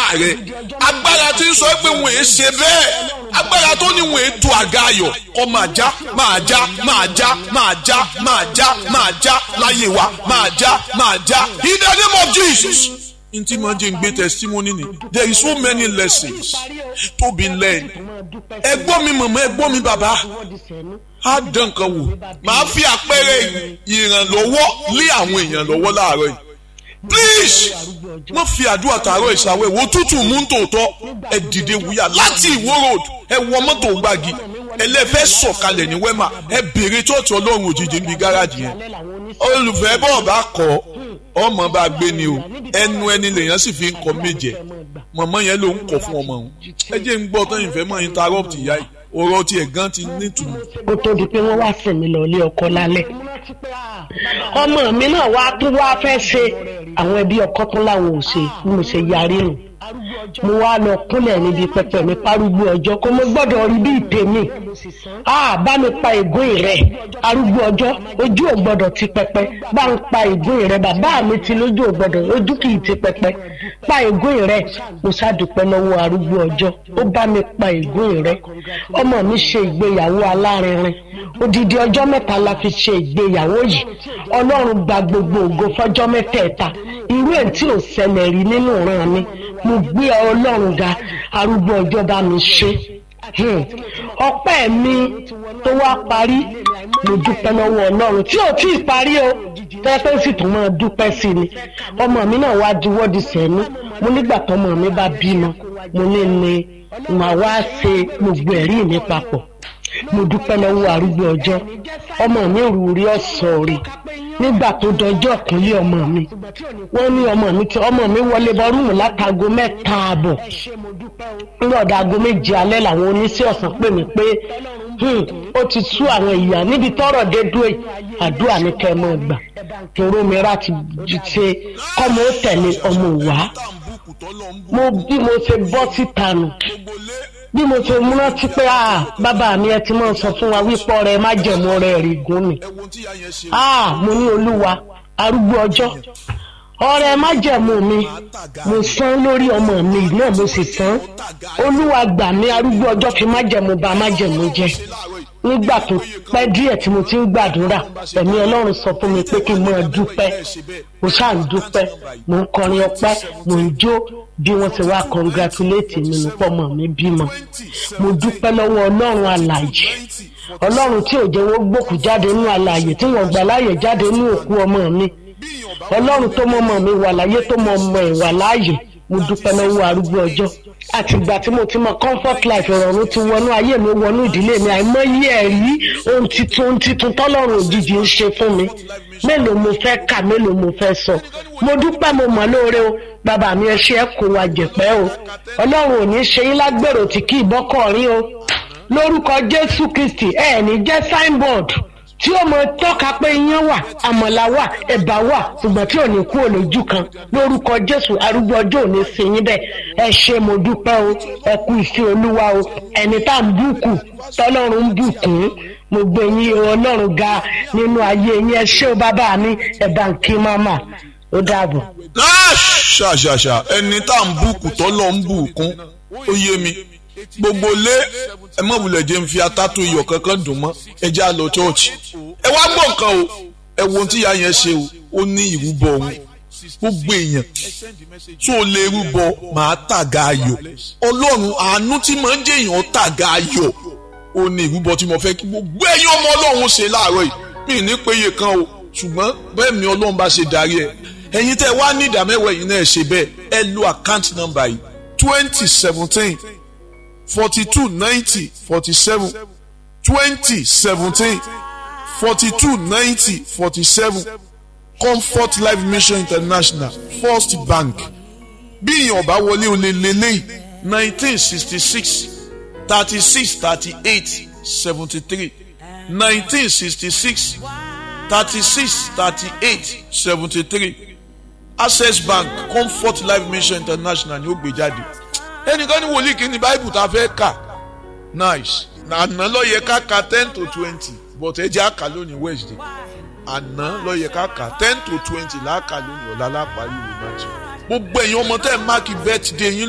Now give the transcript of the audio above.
rẹ agbára tí ń sọ pé wọn èé ṣe bẹ́ẹ̀ agbára tó ní wọn èé tu àga ayọ̀ kọ́ máa já máa já máa já máa já máa já máa já láyé wa máa já máa já in the name of Jesus n tí mo jẹ́ ń gbé testimony ni there is so many lessons to be learned ẹgbọ́n mi mọ̀mọ́ ẹgbọ́n mi bàbá á dán nǹkan wò màá fi àpẹẹrẹ ìrànlọ́wọ́ lé àwọn èèyàn lọ́wọ́ láàárọ̀ yìí please wọ́n fi àdúrà tààrọ̀ ìṣàwẹ̀ wo tútù mú tòótọ́ ẹ dìde wúyà láti ìwó road ẹ wọ mọ́tò gbági ẹlẹ́fẹ́ sọ̀kalẹ̀ ní wẹ́mà ẹ béèrè tọ́ọ̀tù ọlọ́run òjijì níbi gáràjì yẹn olùfẹ́ bọ́ọ̀ bá kọ́ ọmọ bá gbé ni o ẹnu ẹni lèèyàn sì fi ń kọ méje mọ̀mọ́ yẹn ló ń kọ̀ fún ọmọ òun ẹ jẹ́ ń gbọ́ tán ìfẹ́ mọ́ interrupt ìyá yìí ọ̀rọ̀ tiẹ̀ gan ti nítumọ̀. ó tó di pé wọ́n wá sìn mí lọ ilé ọkọ lálẹ́ ọmọ mi náà wá tún wá fẹ́ ṣe àwọn ẹbí ọkọ tún láwọn ò ṣe bí mo ṣe yarí nù mo wá lọ kúnlẹ̀ níbi pẹpẹ mi párúgbó ọjọ́ kó mo gbọ́dọ̀ rí bí ìtèmi a bá mi pa ègún rẹ̀ arúgbó ọjọ́ ojú ò gbọ́dọ̀ ti pẹpẹ bá ń pa ègún rẹ̀ bàbá mi ti lójú ò gbọ́dọ̀ ojú kì í ti pẹpẹ pa ègún rẹ̀ mo ṣàdúpẹ́ lọ́wọ́ arúgbó ọjọ́ ó bá mi pa ègún rẹ̀ ọmọ mi ṣe ìgbéyàwó alárinrin odidi ọjọ́ mẹ́ta la fi ṣe ìgbéyàwó yìí ọlọ́run gba gbogbo ògo fọjọ́ mẹ́tẹ̀ẹ̀ta irú ẹ̀ tí ò ṣẹlẹ̀ rí nínú ìran mi mo gbé ọlọ́run ga arúgbó ọjọ́ bá mi ṣe ọpẹ́ mi tó wá parí mo dúpẹ́ lọ́wọ́ ọlọ́run tí ò tí ì parí o tẹ́fẹ́ sì tún máa dúpẹ́ sí ni ọmọ mi náà wá juwọ́ di sẹ́nu mo nígbà tọmọ mi bá bímọ mo ní ní màá wá ṣe gbogbo ẹ̀rí mi papọ̀ mo dúpẹ́ lọ́wọ́ arúgbó ọjọ́ ọmọ mi rú rí ọ̀sán rí nígbà tó dọjọ́ kúnlé ọmọ mi wọ́n ní ọmọ mi tí ọmọ mi wọlé bọ́rùmù látago mẹ́ta ààbọ̀ ńlọ́dà aago méje alẹ́ làwọn oníṣẹ́ ọ̀sán pè mí pé ó ti sú àwọn ìyá níbi tọ́rọ̀ dé dúró àdúrà ní kẹ́ ẹ mọ́ gbà toró mi rà ti ṣe kọ́mọ ó tẹ̀lé ọmọ wá mo bí mo ṣe bọ́ síta nù bí mo ṣe múná tí pé ah bàbá mi ẹ ti máa sọ fún wa wípé ọ̀rẹ́ má jẹ̀mú ọ̀rẹ́ rí gún mi ah mo ní olúwa arúgbó ọjọ́ ọ̀rẹ́ má jẹ̀mú mi mo san lórí ọmọ mi náà mo sì san olúwa gbà mí arúgbó ọjọ́ fi má jẹ̀mú ba má jẹ̀mú jẹ nígbà tó pẹ́ díẹ̀ tí mo ti ń gbàdúrà ẹ̀mí ọlọ́run sọ fún mi pé kí n máa dúpẹ́ mo ṣáà ń dúpẹ́ mo ń kọrin ọpẹ́ mo ń jó bí wọ́n ti wá congratulate mi nípa ọmọ mi bímọ mo dúpẹ́ lọ́wọ́ ọlọ́run alààyè ọlọ́run tí ò jẹ́ wọ́n gbòkú jáde nínú alààyè tí wọ́n gbà láàyè jáde nínú òkú ọmọ mi ọlọ́run tó mọ ọmọ mi wà láyé tó mọ ọmọ ẹ̀ wà láàyè mo dúpẹ́ lọ́wọ́ arúgbó ọjọ́ àtìgbà tí mo ti mọ comfort life ìrọ̀rùn ti wọnú ayé mi wọnú ìdílé mi àìmọye ẹ̀rí ohun titun ohun titun tọ́lọ́run òjijì ń ṣe fún mi mélòó mo fẹ́ kà mélòó mo fẹ́ sọ mo dúpẹ́ mo mọ̀ lóore o bàbá mi ẹ ṣe ẹ kó wa jẹ̀pẹ́ o ọlọ́run ò ní ṣe yín lágbèrò tí kì í bọ́kọ̀ rí o lórúkọ jésù kristi ẹ ní jẹ́ signboard tí ó mọ tọ́ka pé iyán wà àmàlà wà ẹ̀bà wà ṣùgbọ́n tí ò ní kú olójú kan lórúkọ jésù arúgbó ọjọ́ òní sí yín bẹ́ẹ̀ ẹ ṣe mo dúpẹ́ o ẹ kú ìfẹ́ olúwa o ẹni tá à ń bùkù tọ́lọ́run ń bùkún mo gbé yín ọlọ́run ga nínú ayé yín ẹ ṣé o bàbá mi ẹ bá ń kí máma ó dàbọ̀. ṣàṣàṣà ẹni tá à ń bùkù tọ́lọ́ ń bùkún ó yé mi gbogbo lé ẹ mọ̀ wulẹ̀ jẹ́ ń fi atátó iyọ̀ kankan dùn mọ́ ẹ já lọ chọ́ọ̀chì ẹ wá gbọ́ nǹkan o ẹ wo ohun tí ìyá yẹn ṣe o ó ní ìrúbọ òun gbogbo èèyàn tó o lè rúbọ màá tàga ayọ̀ ọlọ́run àánú tí màá ń jẹ́ èèyàn tàga ayọ̀ ó ní ìrúbọ tí mo fẹ́ kí gbogbo ẹ̀yin ọmọ ọlọ́run ṣe láàárọ̀ yìí mi ní péye kan o ṣùgbọ́n bẹ́ẹ̀ mi ọlọ́run bá ṣe darí ẹ̀ ẹ̀yin tẹ́ wá ní ìdámẹ́wàá yìí náà ṣe bẹ́ẹ̀ ẹ lo àkáǹtì nọ́mbà yìí twenty seventeen forty-two ninety forty-seven twenty seventeen forty-two ninety forty-seven comfort life mission international first bank bí ìyàn bá wọlé o lè lélẹ́yìn nineteen sixty six thirty six thirty eight seventy three nineteen sixty six thirty six thirty eight seventy three access bank comfort life mission international ni ó gbé jáde ẹnìkan ní wòlíì kí ni báìbù tá a fẹ́ kà nice àná ló yẹ ká ka ten to twenty but ẹ jẹ́ àkà lónìí wednesday àná ló yẹ ká kà ten to twenty láàkà lónìí ọ̀la lápárí ìwé náà tí gbogbo ẹ̀yin ọmọ tẹ́ ẹ̀ máàkì birthday yín